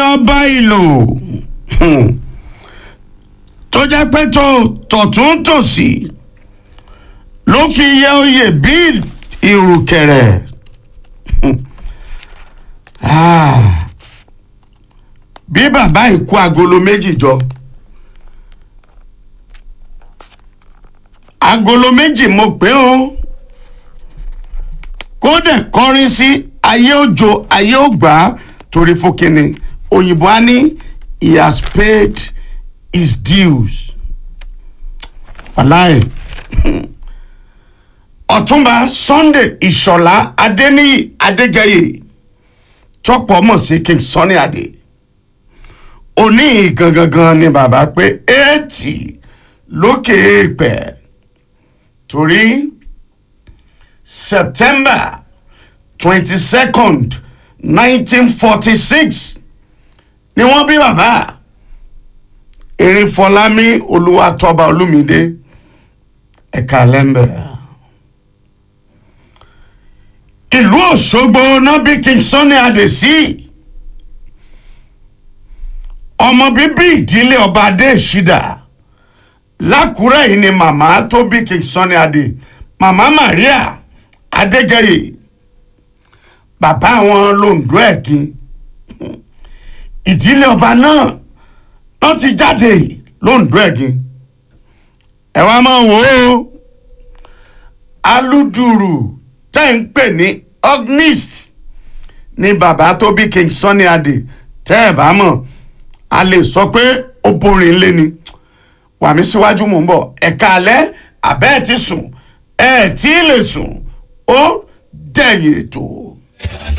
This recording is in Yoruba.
ọba ìlú tó jẹ́ pé tó tọ̀tún tòsì ló fi yẹ oyè bí ìrùkẹ̀rẹ̀ bí bàbá ìkú agolo méjì jọ agolo méjì mo pé o kódà kọrin sí ayé òjò ayé ògbà torí fúnkìnní òyìnbó á ní he has paid his dues wàláì ọ̀túnba sunday ìṣọ̀lá adéníyì adégẹyè tọ́pọ̀ mọ̀ sí king sunny adé òní gangan ni bàbá pé eighty lókè èèpẹ̀ torí september twenty second nineteen forty six ni wọ́n bí bàbá erinfọlámi olúwatọ́ba olúmídé ẹ̀ka lẹ́mbẹ̀ẹ́ ìlú òṣogbo náà bí king sunny adé sí ọmọ bíbí ìdílé ọba adé ìṣídà lákùrẹ́ yìí ni màmá tó bí king sunny adé màmá maria adégẹyè bàbá wọn londo ẹ̀gìn ìdílé ọba náà wọ́n ti jáde londo ẹ̀gìn ẹ wá máa wò ó aluduru tẹ́ ń pè ní ognist ni bàbá tó bí king sunny adé tẹ́ ẹ̀ bá mọ̀ a lè sọ pé ó borin lé ni wàmí síwájú mò ń bọ̀ ẹ̀ka alẹ́ àbẹ́ ẹ̀ ti sùn ẹ̀ tí ì lè sùn ó dẹ̀yìn ètò.